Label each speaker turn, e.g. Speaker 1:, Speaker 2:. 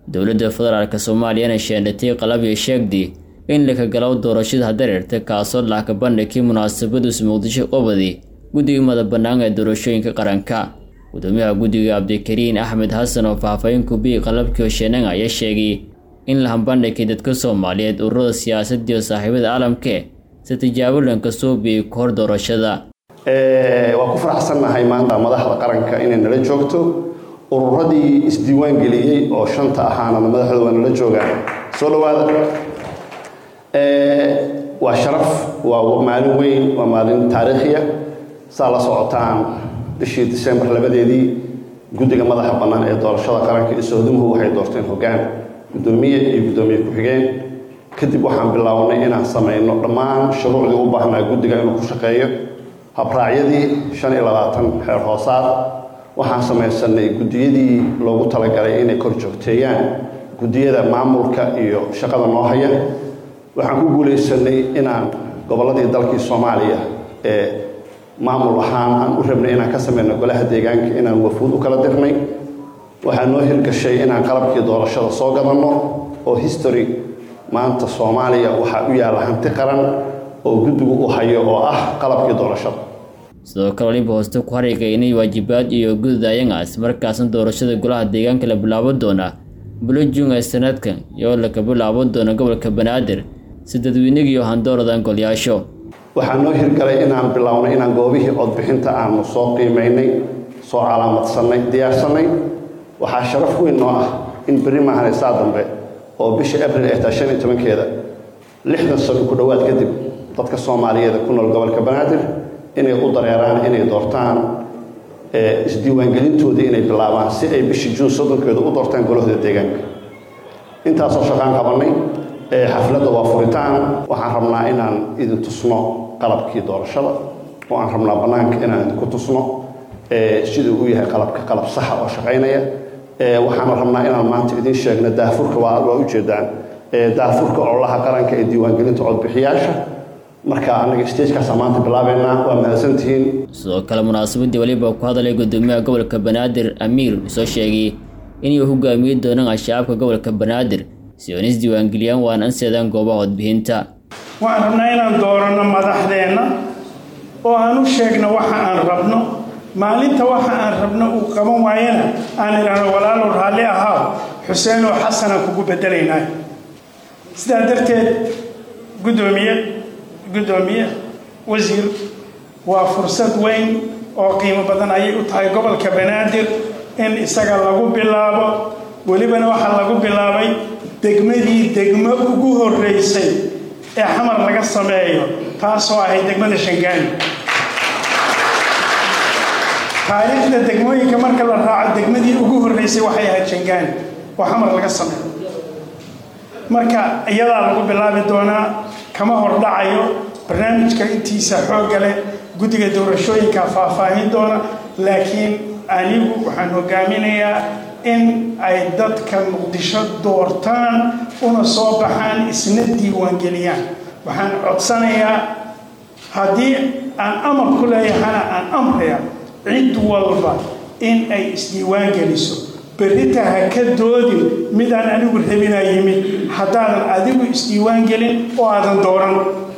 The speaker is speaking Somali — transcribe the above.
Speaker 1: dowladda federaalk soomaaliyana sheendhatay qalabyo sheegdi in lakagalow doorashada hadareerta kaasoo laaka bandhigkii munaasabadiisu muqdisho qobadi guddiga mada bannaan ee doorashooyinka qaranka gudoomiyaha guddiga cabdikariin axmed xasan oo faahfaahin kubiyi qalabkii hosheennanga ayaa sheegay in la hambandhigay dadka soomaaliyeed ururada siyaasadii oo saaxiibada caalamke si tijaabo lanka soo biyey ka hor doorashada
Speaker 2: waa ku faraxsannahay maanta madaxda qaranka inay nala joogto ururadii isdiiwaan geliyey oo shanta ahaana madaxdooda waa nala joogaan soo dhawaada waa sharaf waa maalin weyn waa maalin taariikhiya saa la socotaan bishii disembar labadeedii guddiga madaxa bannaan ee doorashada qaranka iyo soodumuhu waxay doorteen hoggaan guddoomiye iyo guddoomiye ku-xigeen kadib waxaan bilownay inaan samayno dhammaan shuruucdii u baahnaa guddiga inuu ku shaqeeyo habraacyadii shan iyo labaatan xeer hoosaad waxaan samaysanay guddiyadii loogu talagalay inay kor joogteeyaan guddiyada maamulka iyo shaqada noo haya waxaan ku guulaysanay inaan gobolladii dalkii soomaaliya ee maamul ahaan aan u rabnay inaan ka samayno golaha deegaanka inaan wafuud u kala dirnay waxaa noo hirgashay inaan qalabkii doorashada soo gadanno oo history maanta soomaaliya waxaa u yaalla hanti qaran oo guddigu u hayo oo ah qalabkii doorashada
Speaker 1: sidoo kale waliba hooste ku harigay inay waajibaad iyo gududayanga ismarkaasna doorashada golaha deegaanka la bilaabo doona bilo juun ee sanadkan iyoo laka bilaabo doona gobolka banaadir si dadweynigiiyo handooradan golyaasho
Speaker 2: waxaa noo hirgalay inaan bilownay inaan goobihii codbixinta aanu soo qiimaynay soo calaamadsanay diyaarsannay waxaa sharaf weyn noo ah in berri maahan saa dambe oo bisha abril ee taa shan iyo tobankeeda lixdan sano ku dhowaad kadib dadka soomaaliyeed ku nool gobolka banaadir inay u dareeraan inay doortaan isdiiwaangelintoodii inay bilaabaan si ay bishii juun soddonkeeda u doortaan golahooda deegaanka intaasoo shaqaan qabannay xafladda waa furitaan waxaan rabnaa inaan idin tusno qalabkii doorashada oo aan rabnaa bannaanka inaan idinku tusno siduu u yahay qalabka qalab saxa oo shaqaynaya waxaana rabnaa inaan maanta idiin sheegno daafurka waa waa ujeedaan daafurka ololaha qaranka ee diiwaangelinta codbixiyaasha marka anaga stagekaasa maanta bilaabeynaa waa mahadsantihiin
Speaker 1: sidoo kale munaasabadii waliba ku hadalay gudoomiyaha gobolka banaadir amiir soo sheegay inay hogaamiye doonaan shacabka gobolka banaadir si oon isdiiwaangeliyaan waan anseedaan goobaha codbixinta
Speaker 3: waxaan rabnaa inaan dooranno madaxdeenna oo aan u sheegno waxa aan rabno maalinta waxa aan rabno uu qaban waayana aan idhaahno walaalow raalli ahaaw xuseenoo xasanaan kugu bedelaynaa sidaa darteed guddoomiye guddoomiye wasiir waa fursad weyn oo qiimo badan ayay u tahay gobolka banaadir in isaga lagu bilaabo welibana waxaa lagu bilaabay degmadii degmo ugu horreysay ee xamar laga sameeyo taasoo ahayd degmada shangaani taariikhda degmooyinka marka la raaco degmadii ugu horreysay waxay ahayd shangaani oo xamar laga sameeyo marka iyadaa lagu bilaabi doonaa kama hordhacayo barnaamijka intiisa xoogga leh guddiga doorashooyinka faahfaahin doona laakiin anigu waxaan hogaaminayaa in ay dadka muqdisho doortaan una soo baxaan isna diiwaangeliyaan waxaan codsanayaa haddii aan amar ku leeyahana aan amraya cid walba in ay isdiiwaan geliso berrita ha ka doodin midaan anigu rabinaa yimid haddaadan adigu isdiiwaan gelin oo aadan dooran